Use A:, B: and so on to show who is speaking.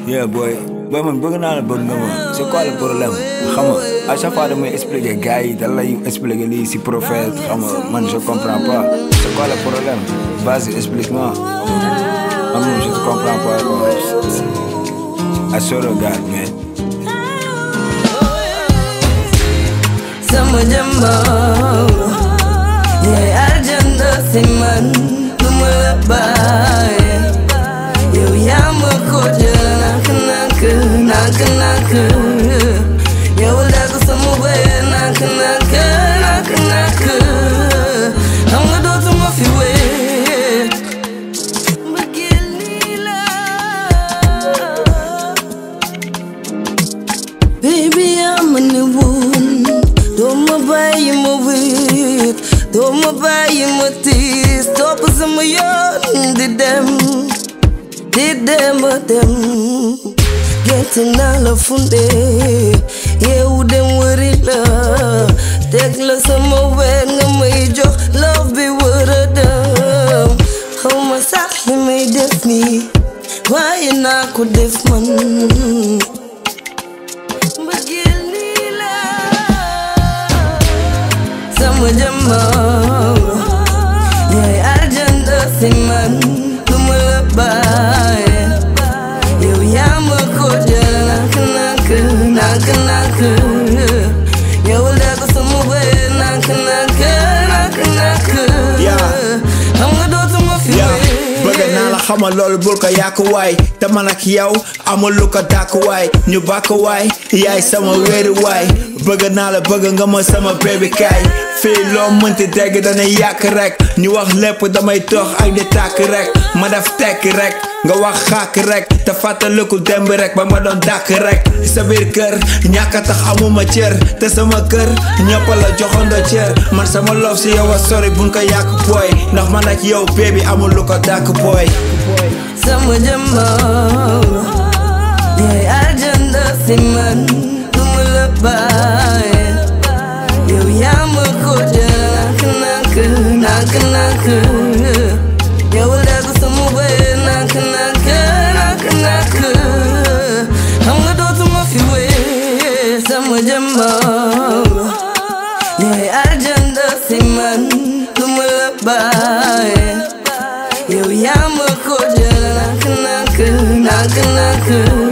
A: yeah boy boy man bëgg naa la bëgg nga ma c'est quoi le problème xam nga à chaque fois damay expliquer gars yi da lay expliquer lii si prophète xam nga man je comprends pas c'est quoi le problème vas-y explique-moi man moom je te comprends pas quoi I swear to God man
B: sama jëmbam yaay aljana si man du ma la bàyyi yow yaa ma ko jël nak nak nak nak yow dagg sama bëy nak nak nak nak xam nga dootuma fi wéet mbëggeel nii la Baby, I'm a new one. Don't ma bàyyi ma wéet doo ma bàyyi ma tiis topp sama yoon di dem di dem a dem gent naa la funde yeewu dem wëri la teg la sama wet nga may jox love bi wër a dem xaw ma sax li may def nii waaye naa ko def man mbëggeel nii la sama jëmmam yaay aljana si man du ma la bàyyi yow yaa ma ko jël nak nak nak nak yow la ko sama bëy nak nak nak nak xam nga dootuma fi
C: yaa
B: wéet.
C: bëgg naa la xamal loolu bul ko yàq waay te man ak yow amul lu ko dàq waay ñu bàkk waay yaay sama wéeru waay bëgg naa la bëgg nga ma sama baby kaay fii loo mënti dégg dana yàq rek ñu wax lépp damay tox ak di tàkk rek ma def tekk rek nga wax xàkk rek te fàttaliku demb rek ba ma doon dàkk rek sa biir kër ñàkk a tax amuma cër te sama kër ñëpp la joxondo cër man sama love si yow a sori buñ ko yàq booy ndax man ak yow baby amul lu ko dàkk booy
B: sama jëmmam yaay aljana si man du ma la bàyyi yow yaa ma ko jël nak nak nak nak yow la ko sama bëy nak nak nak nak xam nga dootuma fi wéet sama jëmmam yaay aljana si man du ma la bàyyi yow yaa ma ko jël nak nak nak nak